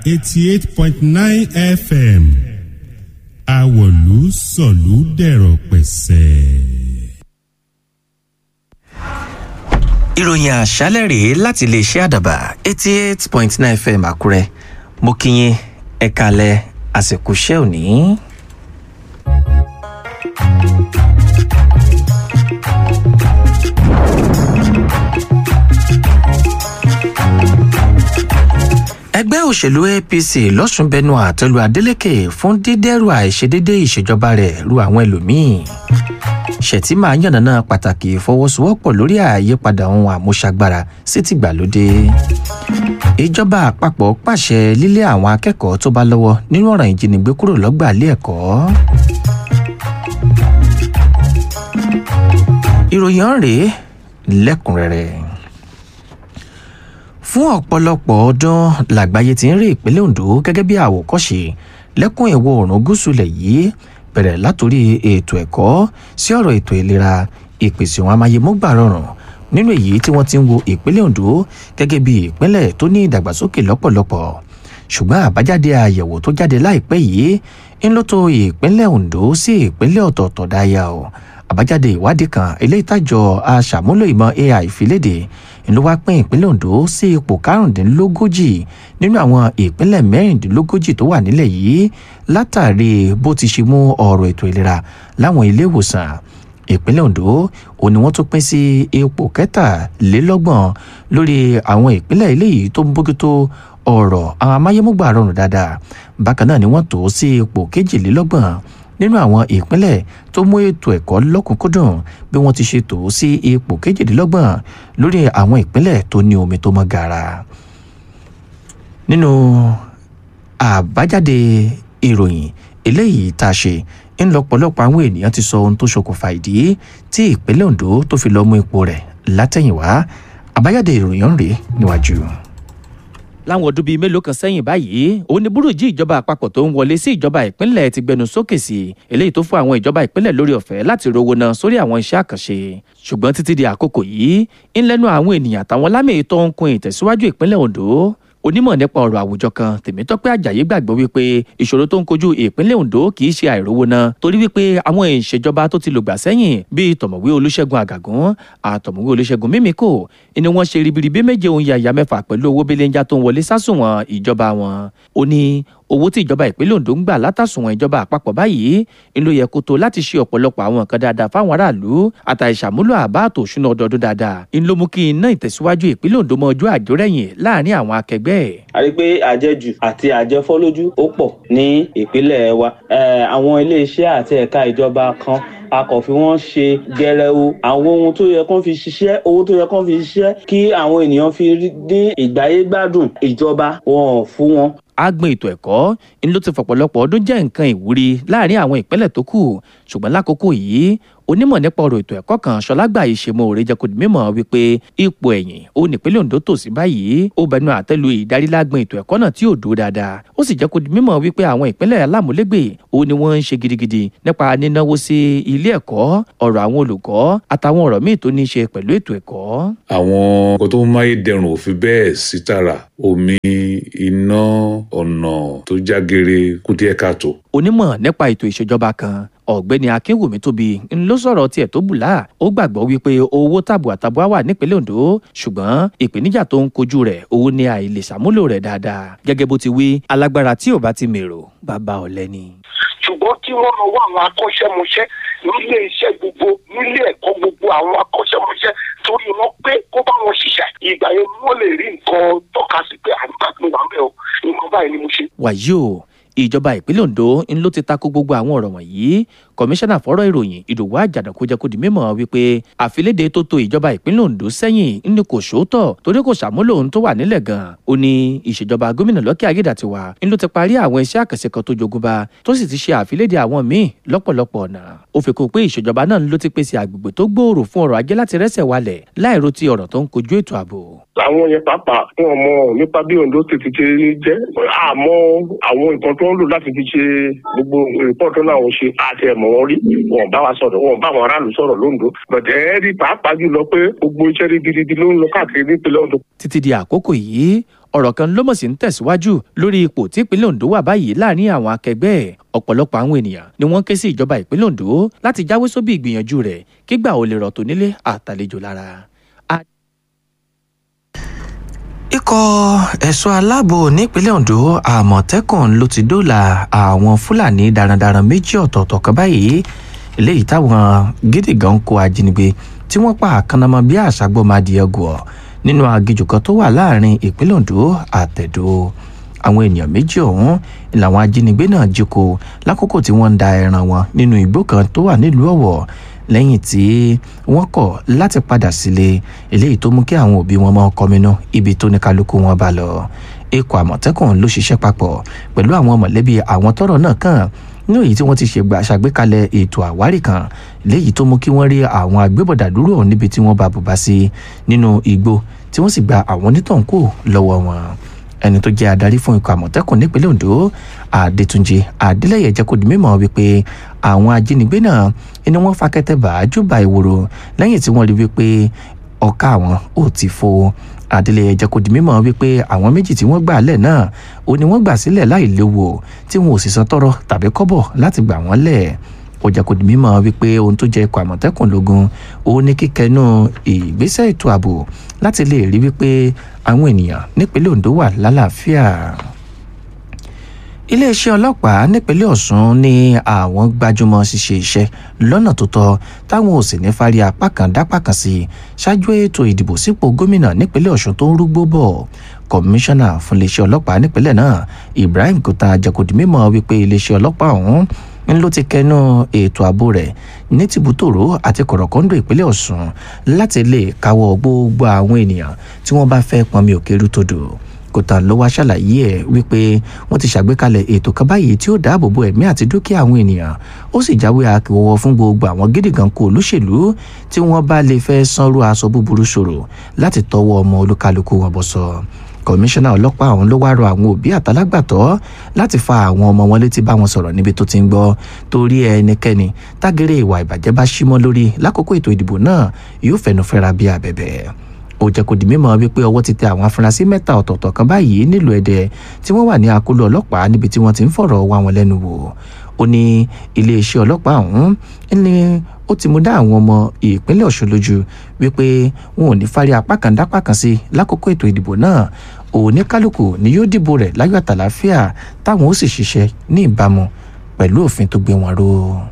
eighty eight point nine fm àwọ̀lú sọ̀lú dẹ̀rọ̀ pẹ̀sẹ̀. ìròyìn àṣálẹ̀ rèé láti iléeṣẹ́ àdàbà eighty eight point nine fm àkúrẹ́ mo kí yín ẹ kalẹ̀ àsìkò iṣẹ́ òní. ẹgbẹ́ òṣèlú apc lọ́sùn bẹnu àtẹ́lu adeleke fún dídẹ́rù àìṣedédé ìṣèjọba rẹ̀ ru àwọn ẹlòmíín ṣètìmá yànnàná pàtàkì ìfọwọ́sowọ́pọ̀ lórí àyípadà ohun àmúṣagbára sí tìgbàlódé ìjọba àpapọ̀ pàṣẹ lílé àwọn akẹ́kọ̀ọ́ tó bá lọ́wọ́ nínú ọ̀ràn ìjínigbé kúrò lọ́gbà ilé ẹ̀kọ́ ìròyìn ọ̀rẹ́ lẹ́kùnrẹ́rẹ́ fún ọ̀pọ̀lọpọ̀ ọdún làgbáyé ti ń rí ìpínlẹ̀ ondo gẹ́gẹ́ bí àwòkọ́ṣe lẹ́kùn ìwọ̀ oòrùn gúúsù lẹ̀ yìí bẹ̀rẹ̀ látòrí ètò ẹ̀kọ́ sí ọ̀rọ̀ ètò ìlera ìpèsè àwọn amáyémọ́gbà rọrùn nínú èyí tí wọ́n ti ń wo ìpínlẹ̀ ondo gẹ́gẹ́ bí ìpínlẹ̀ tó ní ìdàgbàsókè lọ́pọ̀lọpọ̀ ṣùgbọ́n àbájáde àyẹ̀wò tó jáde láìpẹ́ yìí ń ló tó ìpínlẹ̀ ondo sí ìpínlẹ̀ ọ̀tọ̀ọ̀tọ̀ dáyà o àbájáde ìwádìí kan eléyìí tàjọ aṣàmúlò ìmọ̀ ai fi léde ló wá pín ìpínlẹ̀ ondo sí ipò karùndínlógójì nínú àwọn ìpínlẹ̀ mẹ́rìndínlógójì tó wà nílẹ̀ yìí látàrí bó ti ṣe mú ọ̀rọ̀ ètò ìlera láwọn ilé ìwòsàn ìpínlẹ̀ ondo ò ní wọ́n tún pín sí ipò kẹtàlélọ́gbọ̀n lórí àwọn ìpínlẹ̀ eléyìí tó ń bójútó ọ̀rọ̀ àwọn amáyémúgbà rọrùn dáadáa bákan náà ni wọ́n tó sí ipò kejìlélọ́gbọ̀n nínú àwọn ìpínlẹ̀ tó mú ètò ẹ̀kọ́ lọ́kùnkúndùn bí wọ́n ti ṣe tò ó sí ipò kejìdínlọ́gbọ̀n lórí àwọn ìpínlẹ̀ tó ní omi tó mọ́ gaara. nínú àbájáde ìròyìn eléyìí tá a ṣe ń lọ́pọ̀lọpọ̀ àwọn ènìyàn ti sọ ohun tó ṣokùnfà ìdí tí ìpínlẹ̀ ondo tó fi lọ́ọ́ mú ipò rẹ̀ látẹ̀yìnwá àbájáde ìròyìn rèé níwájú láwọn ọdún bíi mélòó kan sẹ́yìn báyìí òun ni burújí ìjọba àpapọ̀ tó ń wọlé sí ìjọba ìpínlẹ̀ ti gbẹnu sókè sí eléyìí tó fún àwọn ìjọba ìpínlẹ̀ lórí ọ̀fẹ́ láti rówó náà sórí àwọn iṣẹ́ àkànṣe ṣùgbọ́n títí di àkókò yìí ń lẹ́nu àwọn ènìyàn àtàwọn lámì tó ń kun ìtẹ̀síwájú ìpínlẹ̀ ondo onímọ̀ nípa ọ̀rọ̀ àwùjọ kan tèmítọ́pẹ́ àjàyí gbàgbọ́ wípé ìṣòro tó ń kojú ìpínlẹ̀ ondo kì í ṣe àìrówó náà torí wípé àwọn ìṣèjọba tó ti lògbà sẹ́yìn bíi tọ̀mọ̀wé olúṣẹ́gun àgàgún àtọ̀mọ̀wé olúṣẹ́gun mímíkò ni wọ́n ṣe ribiribi méje ohun yàyà mẹ́fà pẹ̀lú owó belenja tó ń wọlé sásùnwọ̀n ìjọba wọn ó ní owó tí ìjọba ìpínlẹ̀ ondo ń gbà látàsùnwọ̀n ìjọba àpapọ̀ báyìí ń ló yẹ kó tó láti ṣe ọ̀pọ̀lọpọ̀ àwọn nǹkan dáadáa fáwọn aráàlú àtàìṣàmúlò àbá àtò òṣùnà ọdọọdún dáadáa ń ló mú kí iná ìtẹ̀síwájú ìpínlẹ̀ ondo mọ ojú àjórẹ̀yìn láàrin àwọn akẹgbẹ́ ẹ̀. a rí i pé àjẹjù àti àjẹfọ́lójú ó pọ̀ ní ìpínlẹ̀ wa àwọn iléeṣẹ́ àti ẹ̀ka ìjọba kan a kò fi wọ́n ṣe gẹrẹwu àwọn ohun tó yẹ kán fi ṣiṣẹ́ owó tó yẹ kán fi ṣiṣẹ́ kí àwọn ènìyàn fi dín ìgbáyé gbádùn ìjọba wọn ò fún wọn agbọn ètò ẹ̀kọ́ ń ló ti fọ̀pọ̀lọpọ̀ ọdún jẹ́ nǹkan ìwúrí láàrin àwọn ìpínlẹ̀ tó kù ṣùgbọ́n lákòókò yìí onímọ̀ nípa ọ̀rọ̀ ètò ẹ̀kọ́ kan ṣọlágbà ìṣèmọ̀ òre jẹ́ kó di mímọ̀ wípé ipò ẹ̀yìn ó nípínlẹ̀ ondo tò sí báyìí ó bẹnu àtẹ́lu ìdarílágbọ̀n ètò ẹ̀kọ́ náà tí ò dúró dáadáa ó sì jẹ́ kó di mímọ̀ wípé àwọn ìpínlẹ̀ alámúlégbè ó ní wọ́n ń ṣe gidigidi nípa nínáwó sí ilé ẹ̀kọ́ ọ̀rọ̀ àwọn olùkọ́ àtàwọn ọ̀rọ̀ míì tó ní í ṣe pẹ̀lú ètò ẹ̀kọ́. àwọn nǹkan tó ń máyédẹrùn ò fi bẹ́ẹ̀ sí tààrà omi iná ọ̀nà tó jágere kùdíẹ̀ káàtó. onímọ̀ nípa ètò ìṣèjọba kan ọ̀gbẹ́ni akínwùmí tóbi ń ló sọ̀rọ̀ tiẹ̀ tó bùlá ó gbàgbọ́ wípé owó tàbùà tàbùà wà nípínlẹ̀ ondo ṣùgbọ́n ìpèníjà tó ń kojú rẹ̀ owó ní àìlè ṣàmúlò rẹ̀ dáadáa gẹ́gẹ́ bó ti wí alágbára tí ò bá ti mèrò bàbá ọ̀lẹ́ ni. ṣùgbọ́n kí wọ́n lọ wá àwọn akọ́ṣẹ́mọṣẹ́ nílé iṣẹ́ gbogbo nílé ẹ̀kọ́ gbogbo àwọn akọ́ṣẹ́mọṣẹ́ torí wọn pé kó bá wọn ṣiṣẹ́ ìgbà yẹn wọ́n lè rí nǹkan tọ́ka sí pé àgbà tó wà ń bẹ̀ o nǹkan báyìí ni mo ṣe. wàyí o ìjọba ìpínlẹ̀ ondo ń ló ti tako gbogbo àwọn ọ̀rọ̀ wọ̀nyí kọmíṣánná fọ́rọ̀ ìròyìn ìdòwú àjàdàkú jẹ́ kó di mímọ̀ wípé àfilédè tó to ìjọba ìpínlẹ̀ ondo sẹ́yìn ní kò sóòótọ̀ torí kò ṣàmúlò ohun tó wà nílẹ̀ gan ó ní ìṣèjọba gómìnà lọ́kẹ́ ayédàtiwa ń ló ti parí àwọn iṣẹ́ àkànṣe kan tó jogúnba tó sì ti ṣe àfilédè àwọn míì lọ́pọ̀lọpọ̀ ọ̀nà ó fi kún pé ìṣèjọba náà ló ti pèsè àgbègbè tó gbòòrò fún ọrọ̀ ajé láti rẹ́sẹ̀ walẹ̀ láìro ti ọ̀rọ̀ tó ń kojú ètò ààbò. àwọn yẹn pàápàá fún ọmọ nípa bí ondo ti ti ṣe jẹ àmọ́ àwọn nǹkan tó ń lò láti fi ṣe gbogbo rìpọ́ọ̀tù náà wọ́n ṣe àti ẹ̀mọ́ wọn rí wọn bá wa sọ̀rọ̀ wọn bá àwọn aráàlú sọ̀rọ̀ lóńdó bọ̀dẹ̀ ẹ́ rí pàápàá jùlọ pé gbogbo iṣẹ́ rí gidigidi ló ń lọ káàkiri nípínlẹ̀ ondo. títí di àkókò yìí ọ̀rọ̀ kan ló mọ̀ sí ń tẹ̀síwájú lórí ipò tí ìpínlẹ̀ ondo wà báyìí láàrin àwọn akẹgbẹ́ ẹ̀ ọ̀pọ̀lọpọ̀ àwọn ènìyàn ni wọ́n ké sí ìjọba ìpínlẹ̀ ondo láti jáwé sóbì ìgbìyànjú rẹ̀ kígbà ó lè rọ̀ tó nílé àtàlejò lára. ikọ̀ ẹ̀ṣọ́ aláàbò nípínlẹ̀ ondo àmọ̀tẹ́kùn ló ti dóòlà àwọn fúlàní darandaran méjì ọ̀tọ̀ọ̀tọ̀ kan báyìí eléyìí táwọn gídígan kó ajínigbé tí wọ́n pa àkànnàmọ́ bí àṣàgbọ́madìẹ gùọ̀ nínú aginjù kan tó wà láàrin ìpínlẹ̀ ondo àtẹ̀dó àwọn ènìyàn méjì ọ̀hún làwọn ajínigbé náà jí kó lákòókò tí wọ́n ń da ẹran wọn nínú igbó kan tó wà nílùú ọ̀wọ̀ lẹ́yìn tí wọ́n kọ̀ láti padà sílé eléyìí tó mú kí àwọn òbí wọn máa kọminú ibi tó ní kálukú wọn bá lọ ikọ̀ àmọ̀tẹ́kùn ló ṣiṣẹ́ papọ̀ pẹ̀lú àwọn mọ̀lẹ́bí àwọn tọ́rọ̀ náà kàn ní èyí tí wọ́n ti ṣègbà ṣàgbékalẹ̀ ètò àwárí kan léyìí tó mú kí wọ́n rí àwọn agbébọ̀dà dúró níbi tí wọ́n bá bùbá sí nínú igbó tí wọ́n sì gba àwọn onítọ̀hún kù lọ́wọ́ wọn ẹni tó jẹ́ adarí fún ikọ̀ àmọ̀tẹ́kùn nípínlẹ̀ ondo adétúnjì adélẹ́yẹ jẹ́ kó di mímọ́ wípé àwọn ajínigbé náà ni wọ́n fa kẹ́tẹ́ bá júbà ìwòrò lẹ́yìn tí wọ́n rí wípé ọ̀ka àwọn ò ti fo adélẹ́yẹ jẹ́ kó di mímọ́ wípé àwọn méjì tí wọ́n gbà lẹ̀ náà ó ní wọ́n gbà sílẹ̀ láì léwu tí wọn ò sì san tọrọ tàbí kọ́bọ̀ láti gbà wọ́n lẹ̀ ó jẹ́ kó di mímọ́ wípé ohun tó jẹ́ ikọ̀ àmọ̀tẹ́kùn lógún ó ní kíkẹ́nu ìgbésẹ̀ ètò ààbò láti lè rí wípé àwọn ènìyàn nípínlẹ̀ ondo wà lálàáfíà iléeṣẹ́ ọlọ́pàá nípínlẹ̀ ọ̀sùn ní àwọn gbajúmọ̀ ṣíṣe iṣẹ́ lọ́nà tó tọ́ táwọn ò sì ní fárí apá kan dápá kan sí ṣáájú ètò ìdìbò sípò gómìnà nípínlẹ̀ ọ̀sùn tó ń rúgbó bọ̀ kọmíṣánná fún iléeṣẹ́ ọlọ́pàá nípínlẹ̀ náà ibrahim kúta jẹ́kọ̀dì mímọ́ wípé iléeṣẹ́ ọlọ́pàá ọ̀hún ń ló ti kẹnu ètò ààbò rẹ̀ ní tìbútòrò àti kọ̀rọ̀kọ́ńdò ìpínlẹ̀ ọ̀sùn láti lè káwọ́ gbogbo àwọn ènìyàn tí wọ́n bá fẹ́ pọnmi òkèrú todò kòtà ló wá ṣàlàyé ẹ wípé wọn ti ṣàgbékalẹ̀ ètò kan báyìí tí ó dáàbò bo ẹ̀mí àti dúkìá àwọn ènìyàn ó sì jáwé akíwọ́wọ́ fún gbogbo àwọn gídígan kó olóṣèlú tí wọ́n bá lè fẹ́ sanrú aṣọ búburú ṣòro láti tọwọ́ ọmọ olúkálukú wọn bọ́ sọ kọmíṣánná ọlọ́pàá ọ̀hún ló wá rọ àwọn òbí àtàlágbàtọ́ láti fa àwọn ọmọ wọn létí bá wọn sọ̀rọ̀ níbi tó ti ń gbọ́ torí ẹnikẹ́ni tágẹ́rẹ́ ìwà ìbàjẹ́ bá símọ́ lórí lákòókò ètò ìdìbò náà yóò fẹnu fẹ́ra bí abẹ̀bẹ̀ ó jẹ́ kó di mímọ̀ wípé ọwọ́ ti tẹ àwọn afurasí mẹ́ta ọ̀tọ̀ọ̀tọ̀ kan báyìí nílùú ẹ̀dẹ̀ tí wọ́n wà ní akóló ọlọ́pàá níbi tí wọ́n ti ń fọ̀rọ̀ wá wọn lẹ́nu wò ó ní iléeṣẹ́ ọlọ́pàá ọ̀hún ní ó ti mú dá àwọn ọmọ ìpínlẹ̀ ọ̀ṣun lójú wípé wọn ò ní fárí apá kan dápá kan sí lákòókò ètò ìdìbò náà òní kálukú ni yóò dìbò rẹ̀ láyọ̀ àtàláfíà táwọn ó sì ṣiṣẹ́ ní ìbámu pẹ̀lú òfin tó gbé wọn ró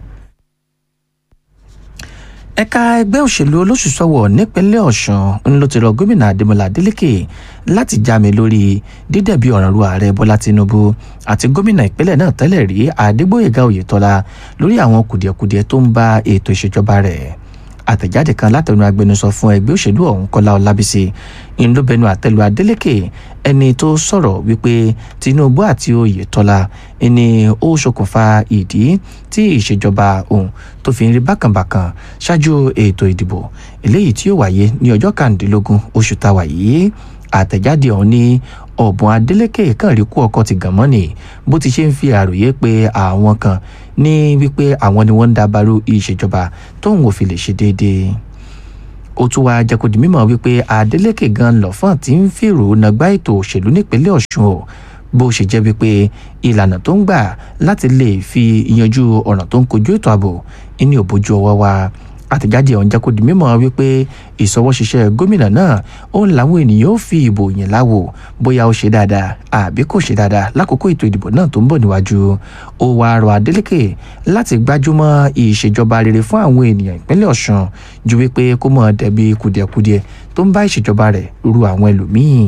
ẹ̀ka ẹgbẹ́ òṣèlú olóṣùṣọ́wọ̀ nípínlẹ̀ ọ̀sùn ń ló ti rọ gómìnà adémọlá adélèké láti jáme lórí dídẹ̀bi ọ̀ràn ru ààrẹ bọ́lá tinubu àti gómìnà ìpínlẹ̀ náà tẹ́lẹ̀ rí adégbòyèga oyètọ́lá lórí àwọn kùdìẹ̀kudiẹ tó ń bá ètò ìṣèjọba rẹ̀ àtẹ̀jáde kan látẹnu agbẹnusọ fún ẹgbẹ́ òṣèlú ọ̀hún kọ́lá ọlábísí ńlọbẹnu àtẹlu adélèké ẹni tó sọ̀rọ̀ wípé tinubu àti oyètọ́lá ẹni ó ṣokùnfà ìdí tí ìṣèjọba òun tó fi ń rí bákànbàkàn ṣáájú ètò ìdìbò eléyìí tí yóò wáyé ní ọjọ́ kàndínlógún oṣù táwa yìí àtẹ̀jáde ọ̀hún ní ọ̀bùn adélèké kàn rí kú ọkọ̀ ti gàn mọ́ni bó ti ṣe ń fi àròyé pé àwọn kan ní wípé àwọn ni wọ́n ń dabarú ìṣèjọba tóun ò fi lè ṣe déédéé ó tún wá jẹ́ kó di mímọ̀ wípé adeleke gan lọ́fọ̀n tí ń fèrò nàgbá ètò òṣèlú nípínlẹ̀ ọ̀ṣun o bó ṣe jẹ́ wípé ìlànà tó ń gbà láti lè fi yanjú ọ̀ràn tó ń kojú ètò ààbò ní òbójú ọwọ́ wa àtẹ̀jáde ọ̀hún jẹ́ kó di mímọ̀ wípé ìsọwọ́ṣiṣẹ́ gómìnà náà ó ń làwọn ènìyàn ó fi ìbò yẹn láwò bóyá ó ṣe dáadáa àbí kò ṣe dáadáa lákòókò ètò ìdìbò náà tó ń bọ̀ níwájú ó wá rọ adeleke láti gbájúmọ́ ìṣèjọba rere fún àwọn ènìyàn ìpínlẹ̀ ọ̀ṣun ju wípé kó mọ̀ dẹ̀bi kùdìẹ̀kudiẹ tó ń bá ìṣèjọba rẹ̀ ru àwọn ẹlòmíín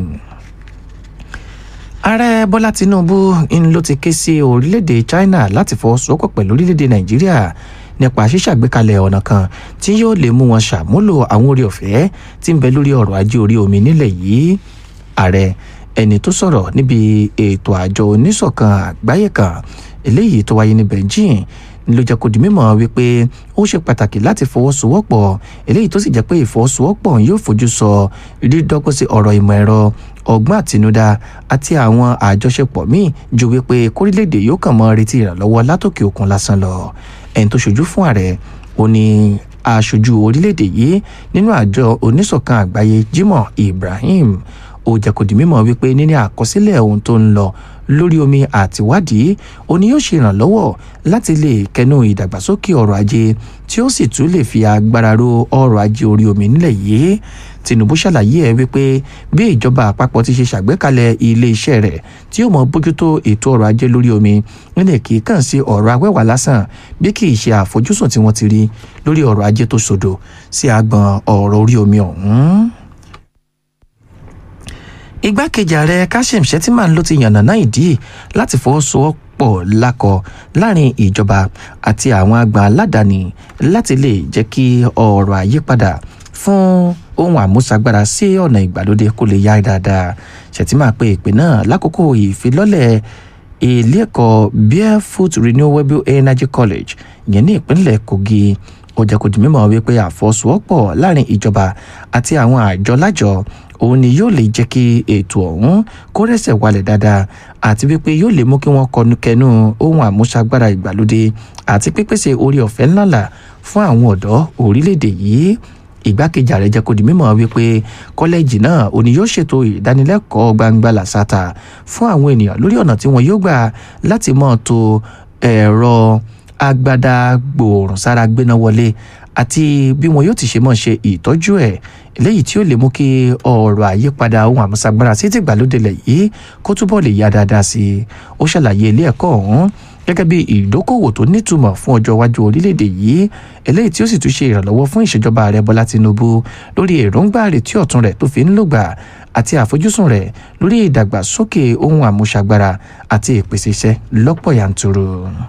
ààrẹ bọ́lá tinubu ń ló ti ké sí orílẹ̀-èdè china láti fọwọ́sowọ́pọ̀ pẹ̀lú orílẹ̀-èdè nàìjíríà nípa ṣíṣàgbékalẹ̀ ọ̀nà kan tí yóò lè mú wọn ṣàmúlò àwọn orí ọ̀fẹ́ tí ń bẹ lórí ọrọ̀ ajé orí omi nílẹ̀ yìí ààrẹ ẹni tó sọ̀rọ̀ níbi ètò àjọ oníṣọ̀kan àgbáyé kan eléyìí tó wáyé ní beijing ló jẹ́ kó di mímọ̀ wípé ó ṣe pàtàkì láti fọwọ́sowọ́pọ̀ eléyìí tó sì jẹ́ pé ìfọwọ́sowọ́pọ̀ yóò fojú sọ dídọ́gbọ́n sí ọ̀rọ̀ ìmọ̀ ẹ̀rọ ọgbọ́n àtinúdá àti àwọn àjọṣepọ̀ míì ju wípé kórílẹ̀-èdè yóò kàn mọ́ retí ìrànlọ́wọ́ látòkè òkun lásán lọ ẹni tó ṣojú fún ààrẹ ó ní aṣojú orílẹ̀-èdè yìí nínú àjọ oníṣọ̀kan àgbáyé jimoh ibrahim ó jẹ́ kó di mímọ̀ wípé níní àkọsílẹ̀ ohun tó ń lọ lórí omi àtiwádìí ó ní yóò ṣe ìrànlọ́wọ́ láti lè kẹnu ìdàgbàsókè ọrọ̀ ajé tí ó sì tún lè fi agbára ro ọrọ̀ ajé orí omi nílẹ̀ yìí tinubu ṣàlàyé ẹ wípé bí ìjọba àpapọ̀ ti ṣe ṣàgbékalẹ̀ iléeṣẹ́ rẹ̀ tí yóò mọ bójútó ètò ọrọ̀ ajé lórí omi nílẹ̀ kì í kàn sí ọ̀rọ̀ awẹ́wà lásán bí kì í ṣe àfojúsùn tí wọ́n ti rí lórí ọrọ̀ ajé tó sòdò sí agbọn ọ̀rọ̀ orí omi ọ̀hún igbákejì ààrẹ kashim shettima ló ti yànnàná ìdí láti fọwọ́sowọ́pọ̀ lákọ láàrin ìjọba àti àwọn àgbà aládàáni láti lè jẹ́ kí ọ̀rọ̀ àyípadà fún ohun àmúṣagbára sí ọ̀nà ìgbàlódé kó lè yá dáadáa shettima pe ìpè náà lákòókò ìfilọ́lẹ̀ ilé ẹ̀kọ́ barefoot renewable energy college ìyẹn ní ìpínlẹ̀ kogi ó jẹ́ kó di mímọ̀ wípé àfọwọ́sowọ́pọ̀ láàrin ìjọba àti àwọn àjọ lájọ òun ni yóò lè jẹ́ kí ètò ọ̀hún kó rẹ̀sẹ̀ walẹ̀ dáadáa àti wípé yóò lè mú kí wọ́n kọnu kẹnu ohun àmúṣagbára ìgbàlódé àti pípèsè orí ọ̀fẹ́ ńláńlá fún àwọn ọ̀dọ́ orílẹ̀-èdè yìí ìgbákejì ààrẹ jẹ́ kó di mímọ̀ wípé kọ́lẹ́jì náà òní yóò ṣètò ìdánilẹ́kọ̀ọ́ gbangba làṣàtà fún àwọn ènìyàn lórí ọ̀nà tí wọ́n yóò gbà láti mọ̀ tó ẹ̀rọ agbada gbòòrùn sára gbéná wọlé àti bí wọn yóò ti ṣe mọ̀ ṣe ìtọ́jú ẹ̀ eléyìí tí ó lè mú kí ọ̀rọ̀ àyípadà ohun àmúṣagbára sí ti gbàlódé lẹ̀ yìí kó túbọ̀ lè yá dáadáa sí i ó ṣàlàyé ilé ẹ̀kọ́ ọ̀hún gẹ́gẹ́ bí ìdókòwò tó nítumọ̀ fún ọjọ́ iwájú orílẹ̀-èdè yìí eléyìí tí ó sì tún ṣe ìrànlọ́wọ́ fún ìṣèjọba ààrẹ bọ́lá tinubu lórí èròǹgbà àrètí ọ̀tun rẹ̀ tó fi ń lògbà àti àfojúsùn rẹ̀ lórí ìdàgbàsókè ohun àmúṣagbára àti ìpèsè iṣẹ́ lọ́pọ̀ yanturu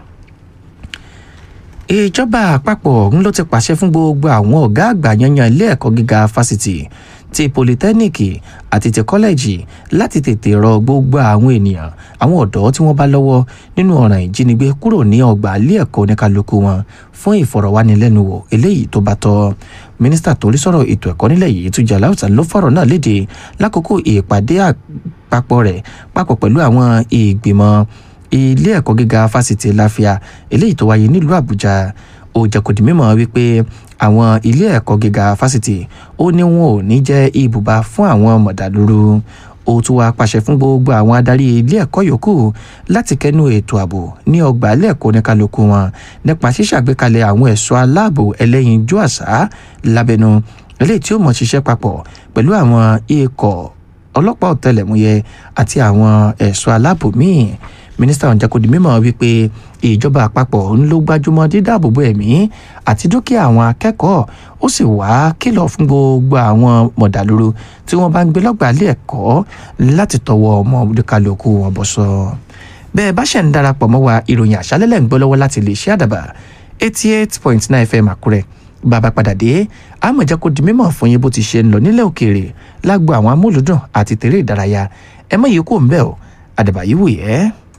ìjọba àpapọ̀ ọ̀hún ló ti pàṣẹ fún gbogbo àwọn ọ̀gá àgbà yanyan ilé ẹ̀kọ́ gíga fásitì ti polytechnic àti ti kọ́lẹ́jì láti tètè rọ gbogbo àwọn ènìyàn àwọn ọ̀dọ́ tí wọ́n bá lọ́wọ́ nínú ọ̀ràn ìjínigbé kúrò ní ọgbà ilé ẹ̀kọ́ oníkálukú wọn fún ìfọ̀rọ̀wánilẹ́nuwò eléyìí tó bá tọ́ mínísítà tó rí sọ̀rọ̀ ètò ẹ̀kọ́ nílẹ̀ yìí Túnjí Aláùsá ló fọ̀rọ̀ náà léde lákòókò ìpàdé àpapọ̀ rẹ̀ papọ̀ pẹ̀lú àwọn ìgbìmọ̀ ilé ẹ̀kọ́ gíga fásitì láfíà eléyìí tó wáyé nílùú àbújá ó jẹ́ kó di mímọ̀ wípé àwọn ilé ẹ̀kọ́ gíga fásitì ó ní wọn ò ní jẹ́ ibùba fún àwọn mọ̀dàlúrú ó tún wá pàṣẹ fún gbogbo àwọn adarí ilé ẹ̀kọ́ yòókù láti kẹnu ètò ààbò ní ọgbà ilé ẹ̀kọ́ oníkálukú wọn nípa ṣíṣàgbékalẹ̀ àwọn ẹ̀ṣọ́ aláàbò ẹlẹ́yinjú àṣà lábẹ́nu eléyìí tí ó mọ̀ ṣiṣẹ́ papọ̀ pẹ̀lú àwọn ikọ̀ ọlọ́pàá ọ̀tẹlẹ̀múyẹ́ àti àwọn ẹ̀ṣọ́ aláàbò míì mínísítà ọ̀hún jẹ́ kó di mímọ̀ wípé ìjọba àpapọ̀ ń ló gbájúmọ́ dídáàbòbò ẹ̀mí àti dúkìá àwọn akẹ́kọ̀ọ́ ó sì wá kìlọ̀ fún gbogbo àwọn mọ̀dàlúrú tí wọ́n bá ń gbé lọ́gbà ilé ẹ̀kọ́ láti tọwọ́ ọmọ kálukú wọn bọ́ sọ. bẹ́ẹ̀ bá ṣẹ̀ ń darapọ̀ mọ́ wa ìròyìn àṣálẹ́lẹ̀ ń gbọ́ lọ́wọ́ láti lè ṣe àdàbà eighty eight point nine fm àkúrẹ́ bàbá padà dé àmọ̀ jẹ́ kó di mímọ̀ fún yín bó ti ṣe ń lọ nílẹ̀ òkèèrè lágbo àwọn amúlùdùn àti tèrè ìdárayá ẹ mọ̀ yìí kò ń bẹ̀ ọ́ àdàbà yìí wù yẹ́.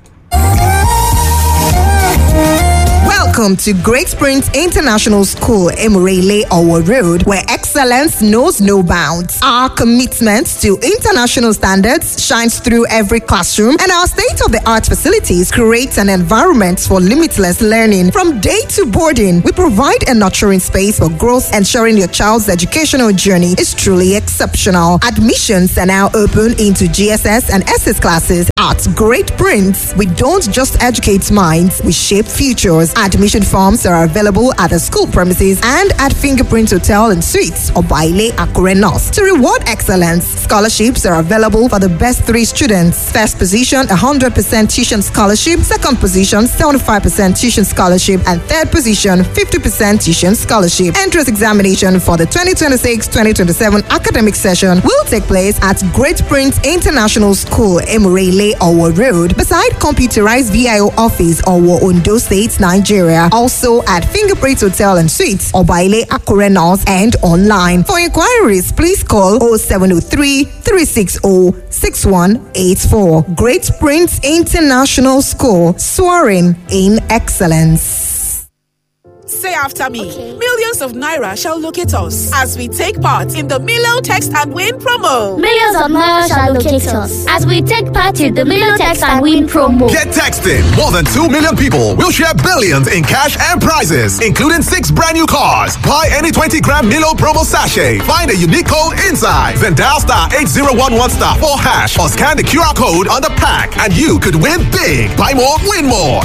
Welcome to Great Springs International School, Emirele Owo Road, where excellence knows no bounds. Our commitment to international standards shines through every classroom, and our state of the art facilities create an environment for limitless learning. From day to boarding, we provide a nurturing space for growth, ensuring your child's educational journey is truly exceptional. Admissions are now open into GSS and SS classes at Great Prince. We don't just educate minds, we shape futures. Admission forms are available at the school premises and at Fingerprint Hotel and Suites or Baile Akure North. To reward excellence, scholarships are available for the best three students. First position, 100% tuition scholarship. Second position, 75% tuition scholarship. And third position, 50% tuition scholarship. Entrance examination for the 2026-2027 academic session will take place at Great Prince International School, Emirele, Owo Road, beside computerized VIO office, Owo, Ondo State, Nigeria. Also at Fingerprint Hotel and Suites, Obaile Akure North, and online. For inquiries, please call 0703 360 6184. Great Prince International School, soaring in excellence. Say after me. Millions of Naira shall locate us as we take part in the Milo Text and Win promo. Millions of Naira shall locate us as we take part in the Milo Text and Win promo. Get texting. More than 2 million people will share billions in cash and prizes, including six brand new cars. Buy any 20 gram Milo promo sachet. Find a unique code inside. Then dial star 8011 star 4 hash or scan the QR code on the pack and you could win big. Buy more, win more.